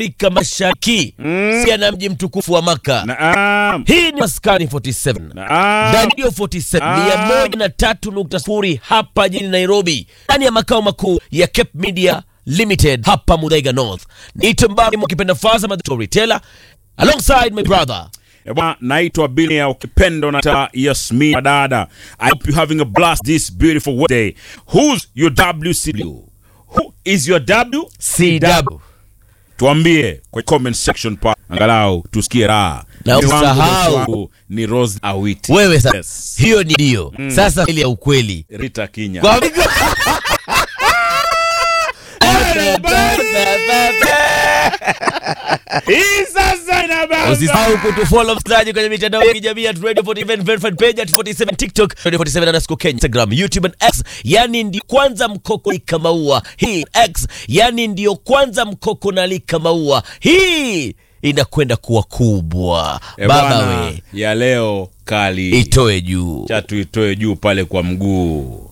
Afrika Mashariki mm. na mji mtukufu wa Maka. Naam. Hii ni Maskani 47 Naam. Radio 47 Ah. mia moja na tatu nukta sifuri hapa jijini Nairobi, ndani ya makao makuu ya Cape Media Limited hapa Muthaiga North. Niite Mbari mkipenda Faza ma storyteller alongside my brother Eh, bwana, naitwa Bilia ukipendo na ta Yasmin Madada. I hope you having a blast this beautiful Wednesday. Who's your WCW? Who is your W? CW. Tuambie kwa comment section pa angalau tusikie raha. Na Mimi wangu usahau. bosi wangu ni Rose Awiti. Wewe sasa, Yes. hiyo ni ndio sasa ile ya ukweli Rita Kinya. Kwa- Hii sasa inabamba. Usisahau kutufollow msikilizaji kwenye mitandao ya kijamii at Radio 47 verified page at 47 TikTok, Radio 47 underscore Kenya, Instagram, YouTube and X. Yani ndio kwanza mkoko lika maua hii X, yani ndio kwanza mkoko na lika maua hii inakwenda kuwa kubwa Eh, baba bwana, we, ya leo kali. itoe juu Cha tuitoe juu pale kwa mguu.